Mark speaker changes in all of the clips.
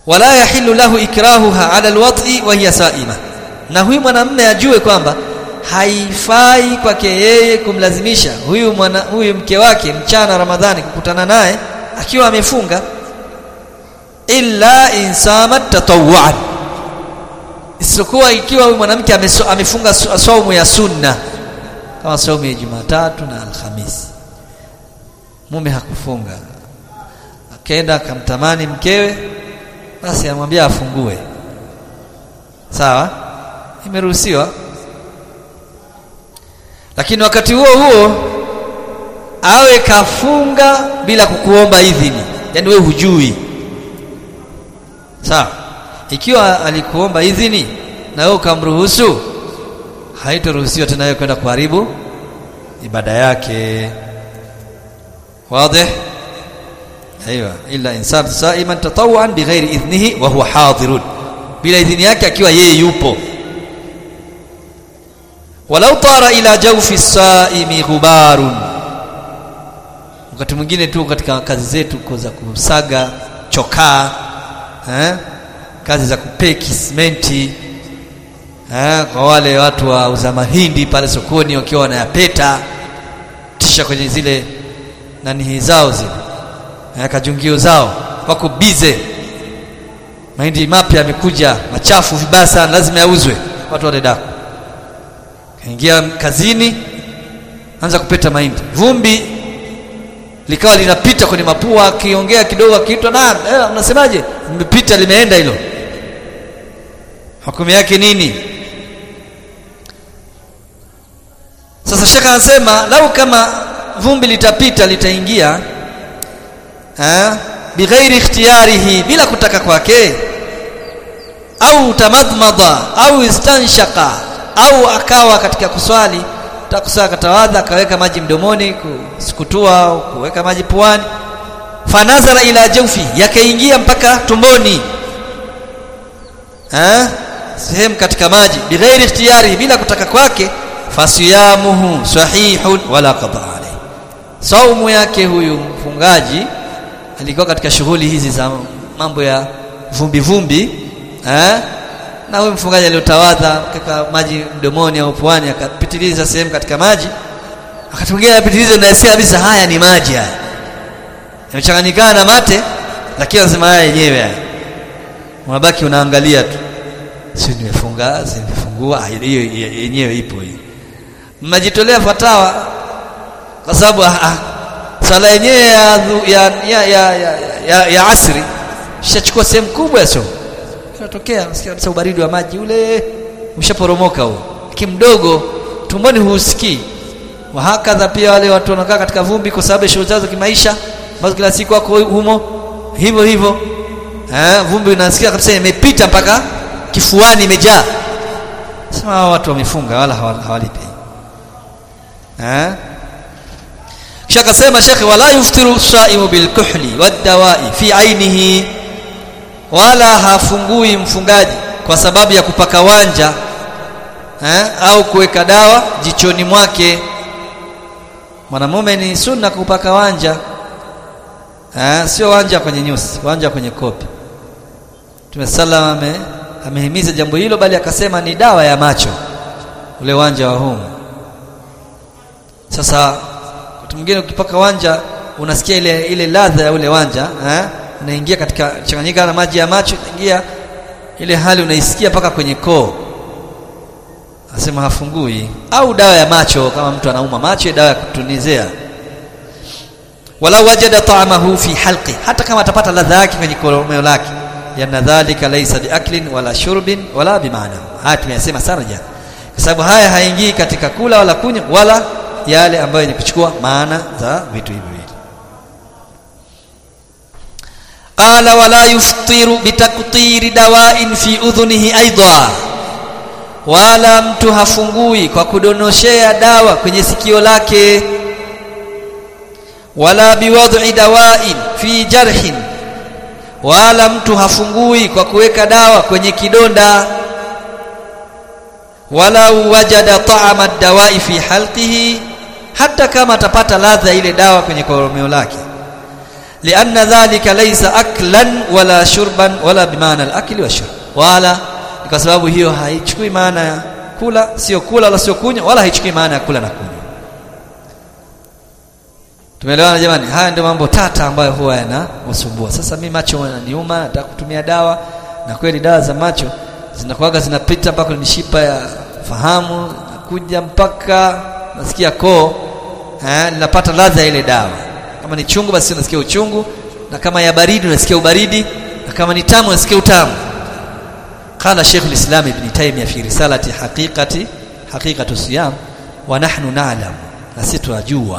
Speaker 1: wala yahillu lahu ikrahuha ala alwat'i wa hiya sa'ima na huyu mwanamume ajue kwamba haifai kwake yeye kumlazimisha huyu mwana, huyu mke wake mchana Ramadhani kukutana naye akiwa amefunga illa insamat tatawwan isipokuwa ikiwa huyu mwanamke amefunga saumu ya sunna kama saumu ya Jumatatu na Alhamisi mume hakufunga akaenda akamtamani mkewe basi amwambia afungue sawa imeruhusiwa lakini wakati huo huo awe kafunga bila kukuomba idhini yani wewe hujui sawa ikiwa alikuomba idhini na wewe ukamruhusu haitaruhusiwa tena wewe kwenda kuharibu ibada yake wazi ايوه الا انسان صائما تطوعا بغير اذنه وهو حاضر bila idhini yake akiwa yeye yupo walau tara ila jawfi saimi ghubarun wakati mwingine tu katika kazi zetu za kusaga chokaa eh? kazi za kupeki simenti eh? kwa wale watu wa uza mahindi pale sokoni wakiwa wanayapeta tisha kwenye zile nani zao zile eh, kajungio zao wako bize mahindi mapya yamekuja machafu vibaya sana lazima yauzwe watu wale daku kaingia kazini anza kupeta mahindi vumbi likawa linapita kwenye mapua akiongea kidogo akiitwa na eh, unasemaje limepita limeenda hilo hukumu yake nini sasa shekha anasema lau kama vumbi litapita litaingia eh bighairi ikhtiyarihi bila kutaka kwake au tamadmada au istanshaka au akawa katika kuswali takusaa katawadha akaweka maji mdomoni kusukutua au kuweka maji puani fanazara ila jawfi yakaingia mpaka tumboni eh sehemu katika maji bighairi ikhtiyari bila kutaka kwake fasiyamuhu sahihun wala qada alayhi saumu yake huyu mfungaji alikuwa katika shughuli hizi za mambo ya vumbi vumbi eh na huyu mfungaji aliotawadha kaka maji mdomoni au puani akapitiliza sehemu katika maji akatungia apitilize na hisia kabisa haya ni maji haya yamechanganyikana na mate lakini anasema haya yenyewe haya unabaki unaangalia tu si nimefunga si nimefungua hiyo yenyewe ipo hiyo mnajitolea fatawa kwa sababu sala yenyewe ya, ya, ya, ya, ya, ya, ya asri shachukua sehemu kubwa ya somo inatokea unasikia kabisa ubaridi wa maji ule umeshaporomoka huo kimdogo tumboni husikii wahakadha pia wale watu wanakaa katika vumbi kwa sababu ya shughuli zao za kimaisha ambazo kila siku wako humo hivyo hivyo eh vumbi unasikia kabisa imepita mpaka kifuani imejaa sema watu wamefunga wala hawalipi eh kisha akasema shekhe wala yuftiru saimu bilkuhli wadawai fi ainihi wala hafungui mfungaji kwa sababu ya kupaka wanja eh, au kuweka dawa jichoni mwake mwanamume ni sunna kupaka wanja eh, sio wanja kwenye nyusi wanja kwenye kopi Mtume sallam ame, amehimiza jambo hilo bali akasema ni dawa ya macho ule wanja wa humu sasa wakati mwingine ukipaka wanja unasikia ile ile ladha ya ule wanja eh unaingia katika changanyika na maji ya macho inaingia ile hali unaisikia paka kwenye koo asema hafungui au dawa ya macho kama mtu anauma macho dawa ya kutunizea wala wajada ta'amahu fi halqi hata kama atapata ladha yake kwenye koromeo lake yana dhalika laysa biaklin wala shurbin wala bimaana haya tumeyasema sana jana kwa sababu haya haingii katika kula wala kunywa wala yale ambayo ni kuchukua maana za vitu hivi viwili qala wala yuftiru bitaktiri dawa'in fi udhunihi aidha wala mtu hafungui kwa kudonoshea dawa kwenye sikio lake wala biwad'i dawa'in fi jarhin wala mtu hafungui kwa kuweka dawa kwenye kidonda wala wajada ta'ama ad-dawa'i fi halqihi hata kama atapata ladha ile dawa kwenye koromeo lake lianna dhalika laysa aklan wala shurban wala bimaana al-akli wa shurb wala kwa sababu hiyo haichukui maana ya kula sio kula wala sio kunywa wala haichukui maana ya kula na kunywa tumeelewana jamani haya ndio mambo tata ambayo huwa yanasumbua sasa mimi macho yananiuma nataka kutumia dawa na kweli dawa za macho zinakuwaga zinapita mpaka mishipa ya fahamu kuja mpaka nasikia koo eh ninapata ladha ile dawa kama ni chungu basi unasikia uchungu na kama ya baridi unasikia ubaridi na kama ni tamu unasikia utamu قال شيخ الإسلام ابن تيمية في رسالة حقيقة حقيقة الصيام ونحن نعلم نسيتواجوا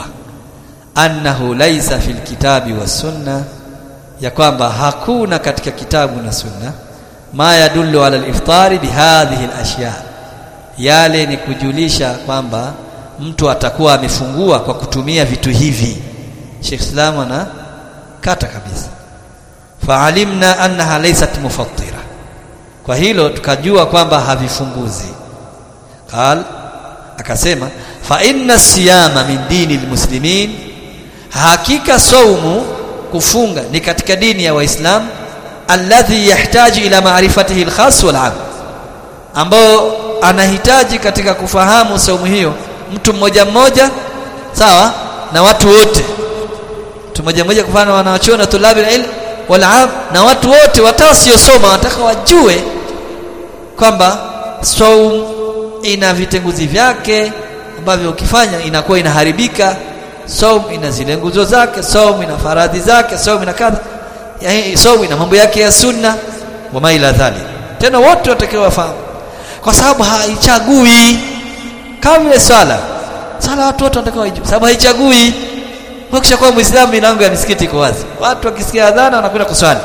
Speaker 1: أنه ليس في الكتاب والسنة ya kwamba hakuna katika kitabu na sunna ma yadullu ala al-iftari bihadhihi al-ashya yale ni kujulisha kwamba mtu atakuwa amefungua kwa kutumia vitu hivi Sheikh Islam ana kata kabisa faalimna annaha laysat mufattira kwa hilo tukajua kwamba havifunguzi qal akasema fa inna siyama min dini almuslimin hakika saumu kufunga ni katika dini ya waislamu alladhi yahitaji ila maarifatihi alkhas wal am ambao anahitaji katika kufahamu saumu hiyo mtu mmoja mmoja sawa na watu wote mtu mmoja mmoja kufana wanawachuona tulabi ilm wal am na watu wote watasiosoma wataka wajue kwamba saum ina vitenguzi vyake ambavyo ukifanya inakuwa inaharibika saum ina zile nguzo zake saum ina faradhi zake saum ina kadha yani saum ina mambo yake ya sunna wa maila dhali tena wote watakiwa wafahamu kwa sababu haichagui kama vile swala swala watu wote wanatakiwa wajue sababu haichagui ukisha kuwa muislamu milango ya misikiti iko wazi watu wakisikia adhana wanakwenda kuswali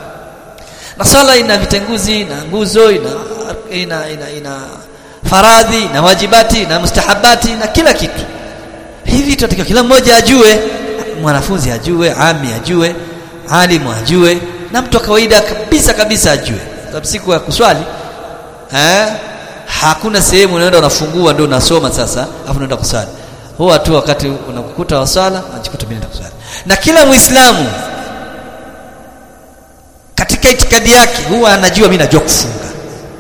Speaker 1: na swala ina vitenguzi na nguzo ina ina ina, ina faradhi na wajibati na mustahabati na kila kitu hivi tunatakiwa kila mmoja ajue mwanafunzi ajue ami ajue alimu ajue na mtu wa kawaida kabisa kabisa ajue sababu siku ya kuswali eh hakuna sehemu unaenda unafungua ndio unasoma sasa afu unaenda kuswali huwa tu wakati unakukuta wa swala unajikuta mimi naenda kuswali na kila muislamu katika itikadi yake huwa anajua mimi najua kufunga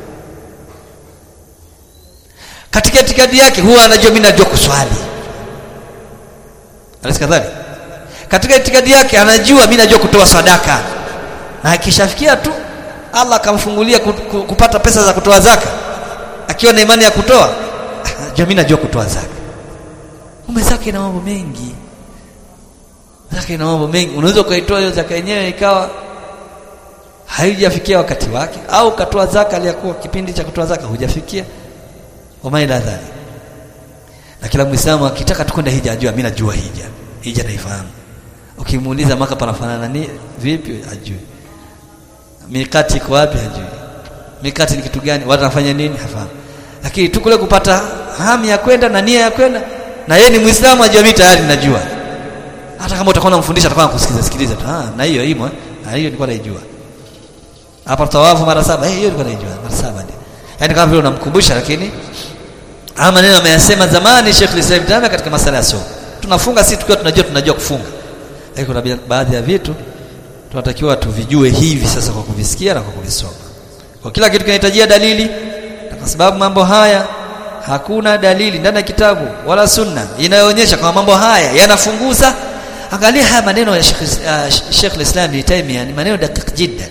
Speaker 1: katika itikadi yake huwa anajua mimi najua kuswali Alisikadhali katika itikadi yake anajua mimi najua kutoa sadaka na akishafikia tu Allah akamfungulia kupata pesa za kutoa zaka akiwa na imani ya kutoa ajua mimi najua kutoa zaka ume zaka ina mambo mengi zaka ina mambo mengi unaweza ukaitoa hiyo zaka yenyewe ikawa haijafikia wakati wake au katoa zaka aliyakuwa kipindi cha kutoa zaka hujafikia wamaila dhali na kila muislamu akitaka tukwenda hija ajua mimi najua hija hija naifahamu ukimuuliza maka panafanana ni vipi ajui mikati iko wapi ajui mikati ni kitu gani watu wanafanya nini hafahamu lakini tu kule kupata hamu ya kwenda na nia ya kwenda na yeye ni muislamu ajua mimi tayari najua hata kama utakuwa unamfundisha atakuwa anakusikiliza sikiliza tu ah na hiyo imo na hiyo nilikuwa naijua hapa tawafu mara saba eh hiyo nilikuwa naijua mara saba ndio yani kama vile unamkumbusha lakini haya maneno ameyasema zamani Sheikh Islam Tana katika masala ya somo tunafunga sisi tukiwa tunajua tunajua kufunga lakini kuna baadhi ya vitu tunatakiwa tuvijue hivi sasa kwa kuvisikia na kwa kuvisoma kwa kila kitu kinahitajia dalili na kwa sababu mambo haya hakuna dalili ndani ya kitabu wala sunna inayoonyesha kwamba mambo haya yanafunguza angalia haya maneno ya Sheikh uh, Sheikh al-Islam Ibn Taymiyyah ni maneno dakika jiddan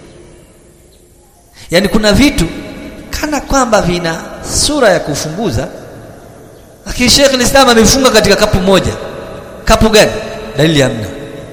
Speaker 1: yani kuna vitu kana kwamba vina sura ya kufunguza lakini Sheikh al-Islam amefunga katika kapu moja kapu gani dalili hamna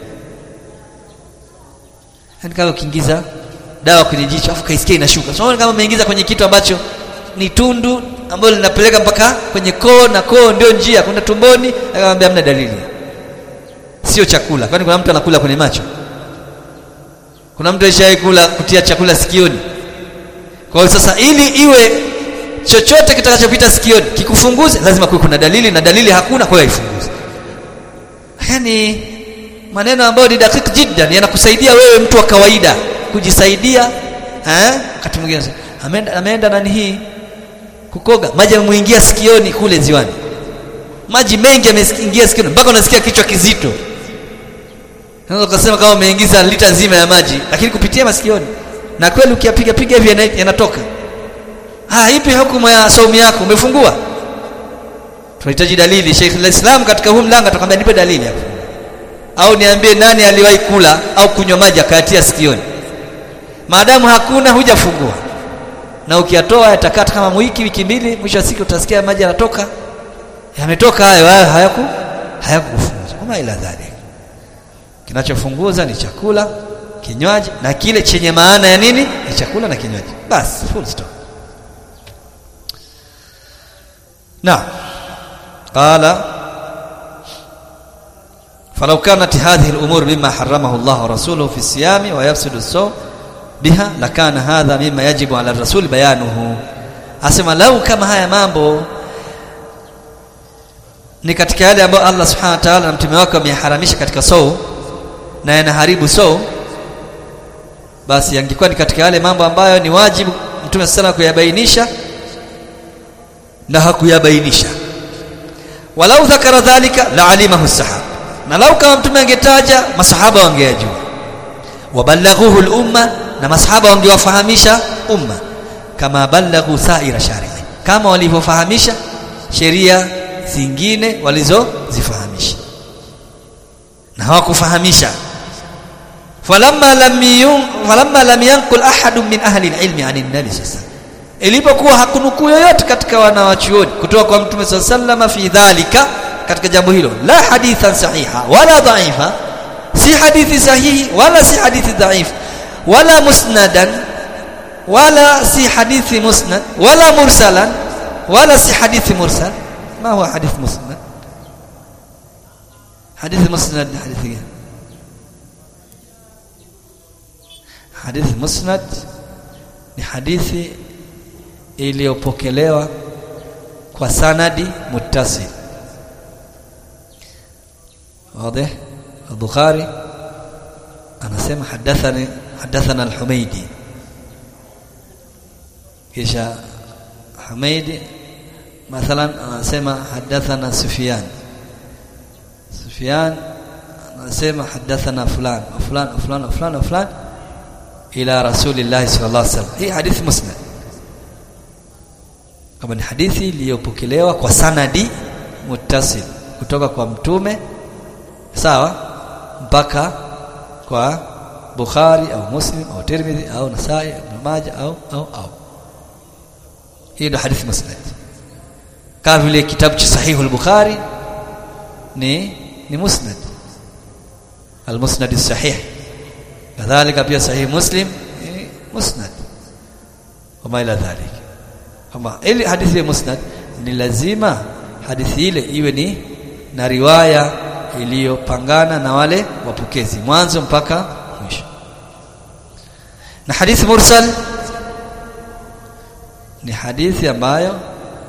Speaker 1: yani kama ukiingiza dawa kwenye jicho afu kaisikia inashuka so kama umeingiza kwenye kitu ambacho ni tundu ambalo linapeleka mpaka kwenye koo na koo ndio njia kwenda tumboni akamwambia hamna dalili sio chakula kwani kuna mtu anakula kwenye macho kuna mtu aishaye kula kutia chakula sikioni kwa hiyo sasa ili iwe chochote kitakachopita sikioni kikufunguze lazima kuwe kuna dalili na dalili hakuna kwa hiyo haifunguze yani maneno ambayo ni dakika jiddan yanakusaidia wewe mtu wa kawaida kujisaidia eh wakati mwingine ameenda ameenda nani hii kukoga maji yamuingia sikioni kule ziwani maji mengi yameingia sikioni mpaka unasikia kichwa kizito unaweza kusema kama umeingiza lita nzima ya maji lakini kupitia masikioni na kweli ukiyapiga piga hivi yana- yanatoka ah ipi hukumu ya saumu yako umefungua tunahitaji dalili Sheikh al-Islam katika huu mlango atakwambia nipe dalili hapo au niambie nani aliwahi kula au kunywa maji akayatia sikioni maadamu hakuna hujafungua na ukiyatoa yatakata kama wiki wiki mbili mwisho wa siku utasikia maji yanatoka yametoka hayo hayo hayaku hayakufunza kama ila dhalik kinachofunguza ni chakula kinywaji na kile chenye maana ya nini ni chakula na kinywaji basi full stop نعم قال فلو كانت هذه الأمور مما حرمه الله ورسوله في الصيام ويفسد الصوم بها لكان هذا مما يجب على الرسول بيانه asema lau kama haya mambo ni katika yale ambayo Allah subhanahu wa ta'ala na mtume wake wameharamisha katika sou na yanaharibu sou basi yangekuwa ni katika yale mambo ambayo ni wajibu mtume sana kuyabainisha na hakuyabainisha walau dhakara dhalika la alimahu sahaba na lau kama mtume angetaja masahaba wangeyajua wabalaghuhu al-umma na masahaba wangewafahamisha umma kama balaghu saira shari'i kama walivyofahamisha sheria zingine walizozifahamisha na hawakufahamisha falamma lam yun falamma lam yanqul ahadun min ahli al-ilmi 'an an-nabi sallallahu ilipokuwa hakunukuu yoyote katika wanawachuoni kutoka kwa mtume sallallahu fi dhalika katika jambo hilo la hadithan sahiha wala dhaifa si hadithi sahihi wala si hadithi dhaif wala musnadan wala si hadithi musnad wala mursalan wala si hadithi mursal ما هو حديث مسند حديث مسند حديث gani hadithi musnad ni hadithi iliyopokelewa kwa sanadi muttasil واضح البخاري anasema hadathani hadathana al-Humaydi kisha Humaydi mathalan anasema hadathana Sufyan Sufyan anasema hadathana fulan wa fulan wa fulan wa fulan wa fulan ila rasulillah sallallahu alaihi wasallam hii hadithi musnad kama ni hadithi iliyopokelewa kwa sanadi muttasil kutoka kwa mtume sawa mpaka kwa Bukhari au Muslim au Tirmidhi au Nasai Ibn Majah au au au hii ndio hadithi musnad kama vile kitabu cha sahihu al-Bukhari ni ni musnad al-musnad as-sahih kadhalika pia sahih Muslim ni musnad kama ila dhalik kama ili hadithi ya musnad ni lazima hadithi ile iwe ni na riwaya iliyopangana na wale wapokezi mwanzo mpaka mwisho na hadithi mursal ni hadithi ambayo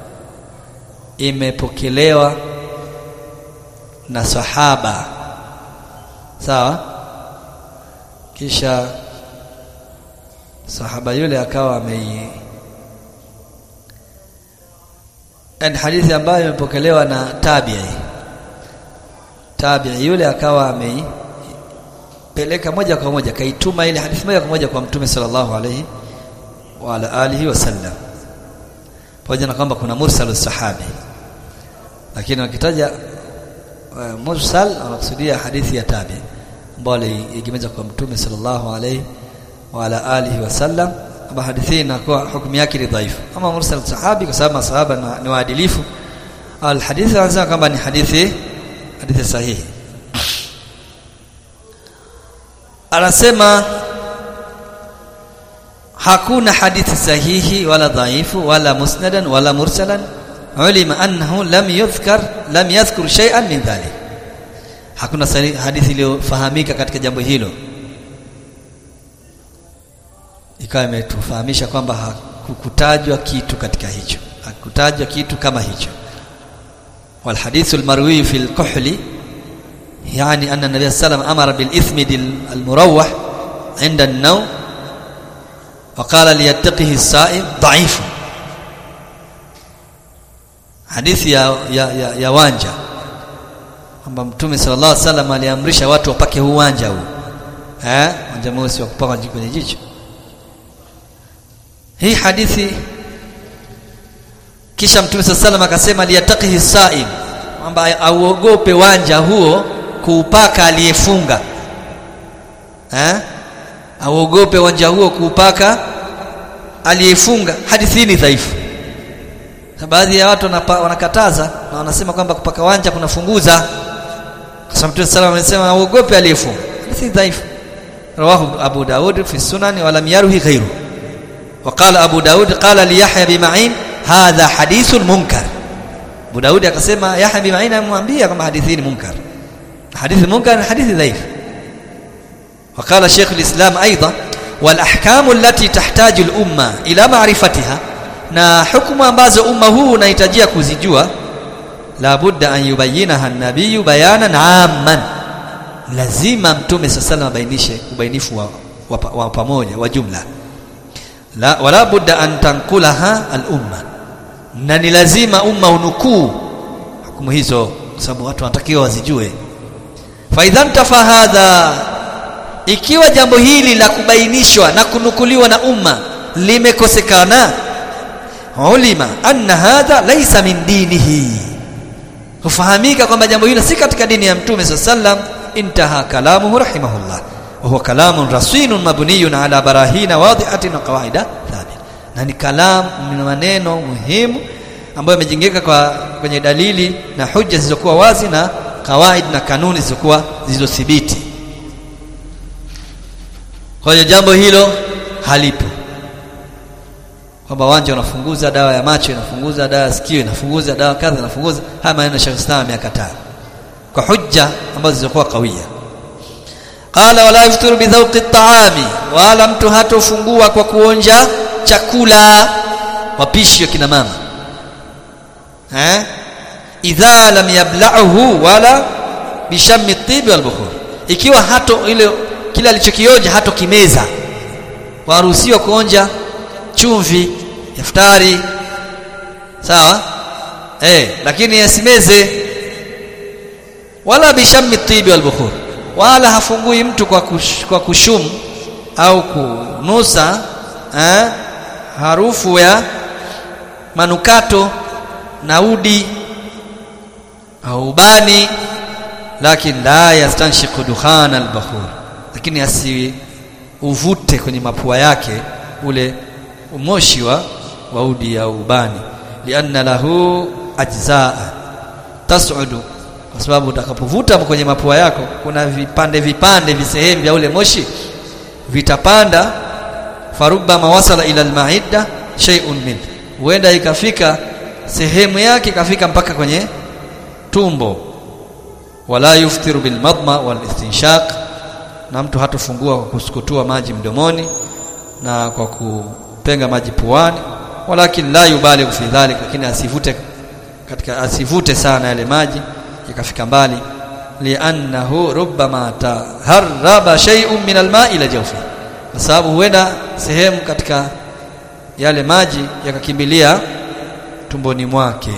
Speaker 1: imepokelewa na sahaba sawa kisha sahaba yule akawa amei ni hadithi ambayo imepokelewa na tabi'i tabi'i yule akawa ameipeleka moja kwa moja kaituma ile hadithi moja kwa moja kwa mtume sallallahu alayhi wa ala alihi wasallam pamoja na kwamba kuna mursal sahabi lakini wakitaja uh, mursal wanakusudia hadithi ya tabi ambayo iliegemezwa kwa mtume sallallahu alayhi wa ala alihi wasallam ama hadithi inakuwa hukumu yake ni dhaifu ama mursal sahabi kwa sababu masahaba ni waadilifu al hadithi anasema kwamba ni hadithi hadithi sahihi anasema hakuna hadithi sahihi wala dhaifu wala musnadan wala mursalan ulima annahu lam yudhkar lam yadhkur shay'an min dhalik hakuna hadithi iliyofahamika katika jambo hilo ikawa imetufahamisha kwamba hakukutajwa kitu katika hicho hakutajwa kitu kama hicho والحديث المروي في الكحل يعني أن النبي صلى الله عليه وسلم أمر بالإثمد المروح عند النوم وقال ليتقه الصائم ضعيف حديث يا يا يا, يا وانجا kwamba mtume sallallahu alaihi wasallam aliamrisha watu wapake uwanja huu eh uwanja mweusi wa kupaka kwenye jicho hii hadithi kisha mtume sallallahu alaihi wasallam akasema liyataqihi saim kwamba auogope wanja huo kuupaka aliyefunga eh auogope wanja huo kuupaka aliyefunga hadithi hii ni dhaifu baadhi ya watu wanakataza na wanasema kwamba kupaka wanja kunafunguza kwa sababu Mtume sallallahu alayhi wasallam auogope aliyefunga hadithi dhaifu rawahu Abu Daud fi sunan wa lam yarhi ghayru وقال أبو داود قال ليحيى بمعين هذا حديث منكر Abu Daudi akasema Yahya bin Ma'in amwambia kama hadithi ni munkar hadithi munkar hadithi dhaif وقال شيخ الإسلام أيضا والأحكام التي تحتاج الأمة إلى معرفتها na hukumu ambazo umma huu unahitajia kuzijua la budda an yubayinaha an-nabiy bayanan amman lazima mtume sallallahu abainishe ubainifu wa, wa, wa pamoja wa jumla la wala budda an tankulaha al-umma na ni lazima umma unukuu hukumu hizo kwa sababu watu wanatakiwa wazijue fa idhan tafa hadha ikiwa jambo hili la kubainishwa na kunukuliwa na umma limekosekana ulima anna hadha laysa min dinihi hufahamika kwamba jambo hilo si katika dini ya mtume sallam intaha kalamuhu rahimahullah wa huwa kalamun rasinun mabniyun ala barahina wadihatin wa qawaida thabit na ni kalam ni maneno muhimu ambayo yamejengeka kwa kwenye dalili na hujja zilizokuwa wazi na kawaid na kanuni zilizokuwa zilizothibiti kwa hiyo jambo hilo halipo kwamba wanja unafunguza dawa ya macho inafunguza dawa ya sikio inafunguza dawa kadha inafunguza haya maneno Sheikh Islam ameyakataa kwa hujja ambazo zilizokuwa kawia qala wala yaftiru bidhawqi at-ta'ami wala mtu hatofungua kwa kuonja chakula wapishi wa kina mama eh idha lam yabla'uhu wala bishammi at-tib wal bukhur ikiwa hato ile kile alichokionja hato kimeza waruhusiwa kuonja chumvi iftari sawa eh lakini yasimeze wala bishammi tibi wal bukhur wala hafungui mtu kwa kush, kwa kushum au kunusa eh, harufu ya manukato na udi au ubani lakini la yastanshiqu dukhana al-bakhur lakini asi uvute kwenye mapua yake ule moshi wa waudi au ubani lianna lahu ajzaa tas'udu kwa sababu utakapovuta kwenye mapua yako kuna vipande vipande visehemu vya ule moshi vitapanda faruba mawasala ila almaida shay'un min huenda ikafika sehemu yake ikafika mpaka kwenye tumbo wala yuftiru bil madma wal istinshaq na mtu hatofungua kwa kusukutua maji mdomoni na kwa kupenga maji puani walakin la yubaligh fi dhalik lakini asivute katika asivute sana yale maji yakafika mbali li'annahu rubbama taharraba shay'un min al-ma'i ila jawfi kwa sababu huenda sehemu katika yale maji yakakimbilia tumboni mwake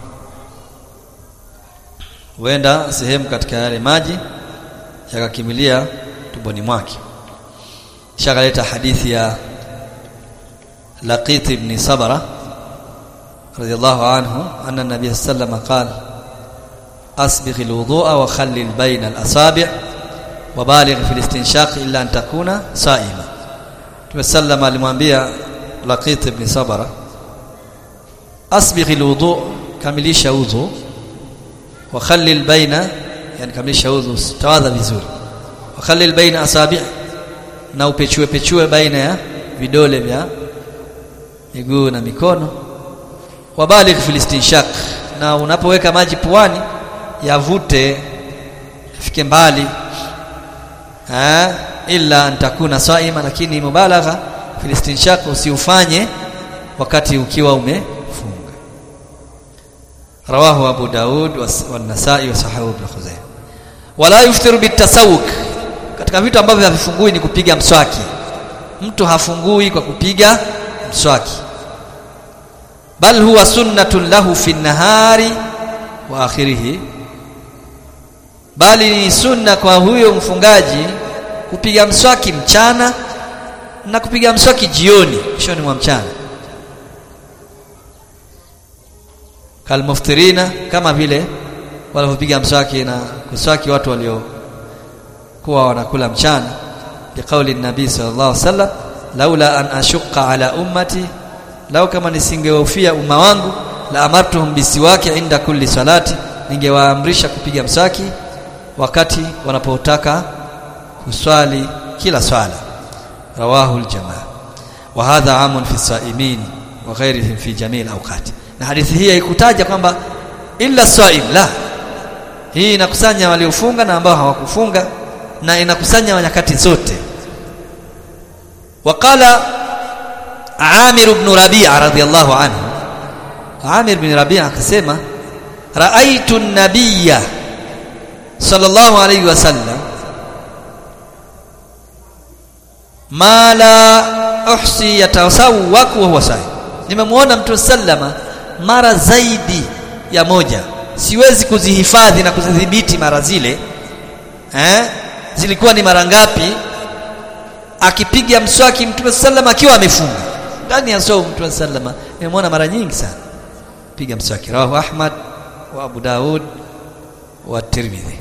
Speaker 1: huenda sehemu katika yale maji yakakimbilia tumboni mwake shakaleta hadithi ya Laqit ibn Sabra radiyallahu anhu anna nabiy sallallahu alayhi wasallam qala asbigh alwudu'a wa khallil bayna al-asabi' wa baligh fi al-istinshaq illa an takuna sa'ima Tumesallam alimwambia Laqit ibn Sabra asbigh alwudu' kamilisha udhu wa khallil bayna yani kamilisha udhu tawadha vizuri wa khallil bayna asabi' na upechue pechue baina ya vidole vya miguu na mikono wabaligh fil istinshaq na unapoweka maji puani yavute fike mbali ha illa antakuna saima lakini mubalagha fil istinshaq usiufanye wakati ukiwa umefunga rawahu abu daud wa nasai wa sahahu ibn khuzaimah wala yuftiru bitasawuk katika vitu ambavyo havifungui ni kupiga mswaki mtu hafungui kwa kupiga mswaki bal huwa sunnatun lahu fi nahari wa akhirih bali ni sunna kwa huyo mfungaji kupiga mswaki mchana na kupiga mswaki jioni mwishoni mwa mchana kalmuftirina kama vile walivyopiga mswaki na kuswaki watu waliokuwa wanakula mchana biqauli nabii sallallahu alaihi wasallam laula an ashqa ala ummati lau kama nisingehofia umma wangu la amartuhum bisiwaki inda kulli salati ningewaamrisha kupiga mswaki wakati wanapotaka kuswali kila swala rawahu aljamaa wa hadha amun fi saimin wa ghairihim fi jamii alawqat na hadithi hii haikutaja kwamba illa saim la hii inakusanya waliofunga na ambao hawakufunga na inakusanya nyakati zote waqala Amir ibn Rabi'a radhiyallahu anhu Amir ibn Rabi'a akasema raaitu an-nabiyya sallallahu alayhi wasallam ma la uhsi yatasawwaq wa huwa sahi nimemwona mtu sallama mara zaidi ya moja siwezi kuzihifadhi na kuzidhibiti mara zile eh zilikuwa ni mara ngapi akipiga mswaki mtume sallama akiwa amefunga ndani ya saumu mtume sallama nimemwona mara nyingi sana piga mswaki rawahu ahmad wa abu daud wa tirmidhi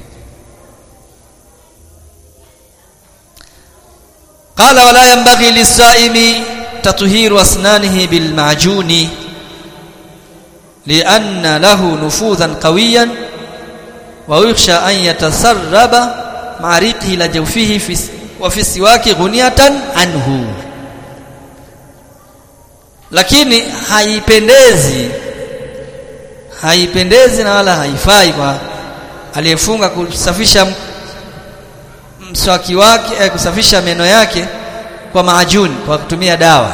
Speaker 1: قال ولا ينبغي للصائم تطهير اسنانه بالمعجون لأن له نفوذا قويا ويخشى أن يتسرب مع ريقه إلى جوفه في وفي السواك غنية عنه lakini haipendezi haipendezi na wala haifai kwa aliyefunga kusafisha mswaki wake eh, kusafisha meno yake kwa maajuni kwa kutumia dawa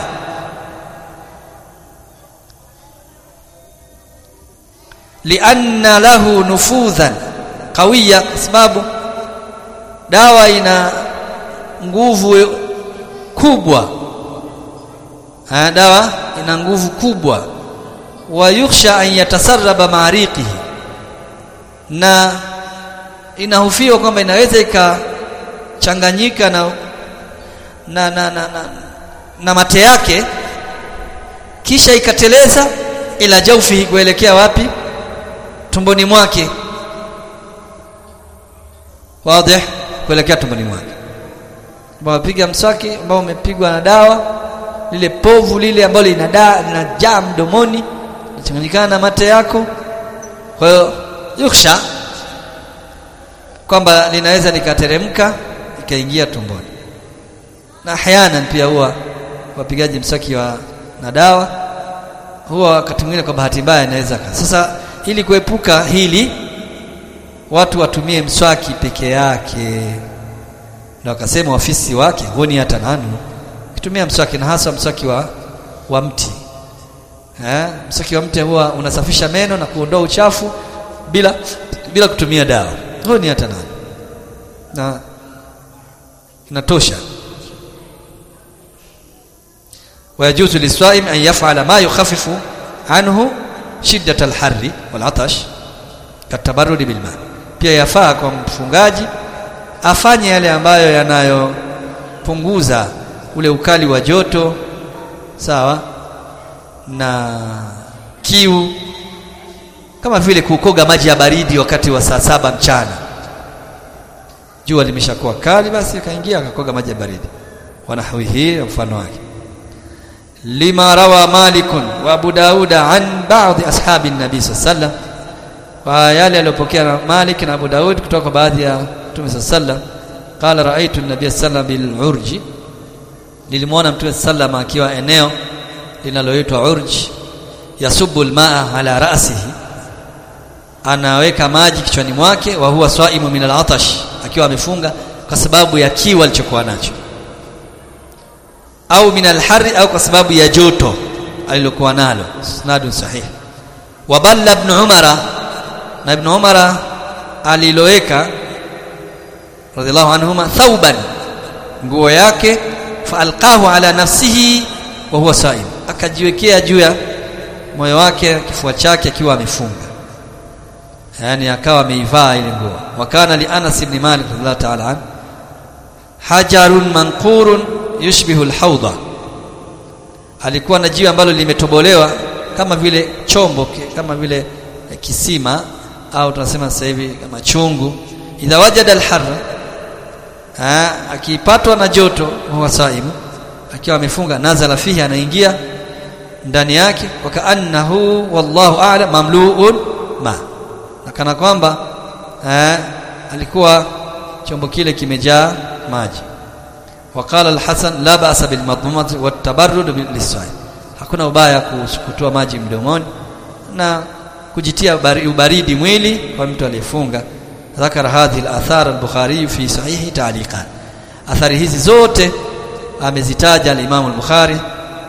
Speaker 1: lianna lahu nufudhan qawiya kwa sababu dawa ina nguvu kubwa ha, dawa ina nguvu kubwa wa yukhsha an yatasarraba maariqihi na inahofiwa kwamba inaweza ikachanganyika na na, na, na, na, na mate yake kisha ikateleza ila jaufihi kuelekea wapi tumboni mwake wazi kuelekea tumboni mwake wapiga mswaki ambao umepigwa na dawa lile povu lile ambalo lina linajaa mdomoni linachanganyikana na mate yako kwa hiyo yuksha kwamba linaweza likateremka ikaingia tumboni na ahyanan pia huwa wapigaji mswaki wa na dawa huwa wakati mwingine kwa bahati mbaya inaweza sasa ili kuepuka hili watu watumie mswaki peke yake na wakasema ofisi wake huni hata nani kitumia mswaki na hasa mswaki wa wa mti eh mswaki wa mti huwa unasafisha meno na kuondoa uchafu bila bila kutumia dawa huni hata nani na inatosha ويجوز للصائم أن يفعل ما يخفف عنه شدة الحر والعطش كالتبرد بالماء pia yafaa kwa mfungaji afanye yale ambayo yanayopunguza ule ukali wa joto sawa na kiu kama vile kukoga maji ya baridi wakati wa saa saba mchana jua limeshakuwa kali basi akaingia akakoga maji ya baridi wanahwihi mfano wake lima rawa Malik wa Abu Daud an baadhi ashabi nabii sallam kwa yale aliyopokea Malik na Abu Daud kutoka kwa baadhi ya Mtume sallam qala raaitu an-nabiy sallam bil urji nilimwona Mtume sallam akiwa eneo linaloitwa urj yasubu al-maa ala ra'sihi anaweka maji kichwani mwake wa huwa swaimu min al-atash akiwa amefunga kwa sababu ya kiu alichokuwa nacho au min alhari au kwa sababu ya joto alilokuwa nalo sanadun sahih wa balla ibn umara na ibn umara aliloweka radhiallahu anhuma thauban nguo yake faalqahu ala nafsihi wa huwa saim akajiwekea juu ya moyo wake kifua chake akiwa amefunga yani akawa ameivaa ile nguo wakana li Anas ibn Malik radhiallahu ta'ala an hajarun manqurun yushbihu alhawda alikuwa na jiwe ambalo limetobolewa kama vile chombo kama vile kisima au tunasema sasa hivi kama chungu idha wajada alharra akipatwa na joto huwa saimu akiwa amefunga nazala fihi anaingia ndani yake wakaannahu wallahu a'lam mamluun ma na kana kwamba eh, alikuwa chombo kile kimejaa maji وقال الحسن لا باس بالمضمضه والتبرد للصائم hakuna ubaya kutoa maji mdomoni na kujitia ubaridi mwili kwa mtu aliyefunga ذكر هذه الاثار البخاري في صحيح تعليقا athari hizi zote amezitaja al-Imam al-Bukhari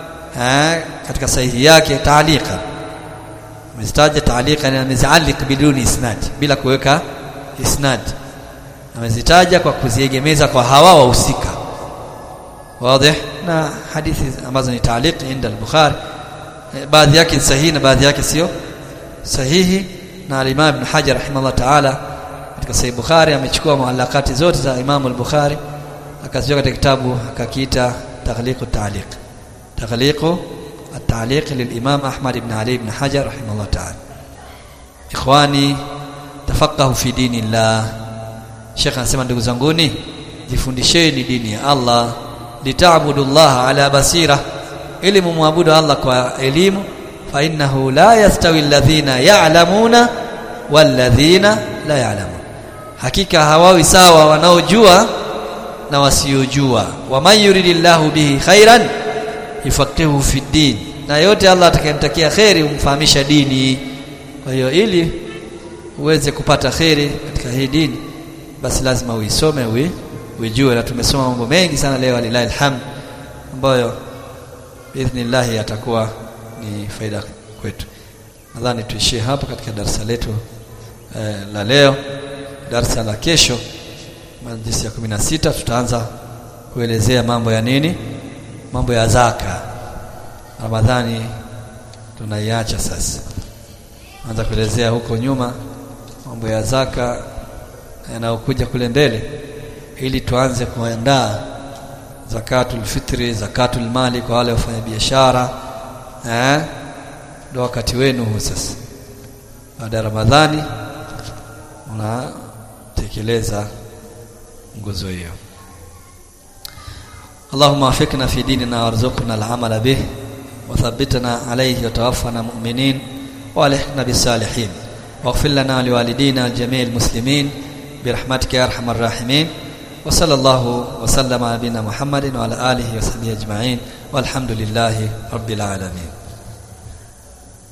Speaker 1: katika sahihi yake ta'liqa amezitaja ta'liqa na amezialik biduni isnad bila kuweka isnad amezitaja kwa kuziegemeza kwa hawa wahusika wazi na hadithi ambazo ni ta'liq inda al-Bukhari baadhi yake ni sahihi na baadhi yake sio sahihi na al-Imam Ibn Hajar rahimahullah ta'ala katika Sahih Bukhari amechukua muallakati zote za Imam al-Bukhari akaziweka katika kitabu akakiita Taghliq at-Ta'liq Taghliq at-Ta'liq lil-Imam Ahmad ibn Ali ibn Hajar rahimahullah ta'ala Ikhwani tafaqahu fi dinillah Sheikh anasema ndugu zanguni jifundisheni dini ya Allah litaabudullaha ala basira ili mumwabudu Allah kwa elimu fa innahu la yastawi alladhina ya'lamuna walladhina la ya'lamun hakika hawawi sawa wanaojua na wasiojua waman yuridillahu bihi khairan yufaqihu fi din na yote Allah atakayemtakia khairi umfahamisha dini kwa hiyo ili uweze kupata khairi katika hii dini basi lazima uisome ui ujue na tumesoma mambo mengi sana leo lillahi alhamd ambayo biidhnillah yatakuwa ni faida kwetu nadhani tuishie hapa katika darasa letu eh, la leo darasa la kesho majlisi ya 16 tutaanza kuelezea mambo ya nini mambo ya zaka Ramadhani tunaiacha sasa anza kuelezea huko nyuma mambo ya zaka yanayokuja kule mbele ili tuanze kuandaa zakatul fitri zakatul mali kwa wale wafanya biashara eh ndio wakati wenu huu sasa baada ya Ramadhani unatekeleza nguzo hiyo اللهم وفقنا في ديننا وارزقنا العمل به وثبتنا عليه وتوفنا مؤمنين والحقنا بالصالحين واغفر لنا ولوالدينا وجميع المسلمين برحمتك يا ارحم الراحمين وصلى الله وسلم على نبينا محمد وعلى اله وصحبه اجمعين والحمد لله رب العالمين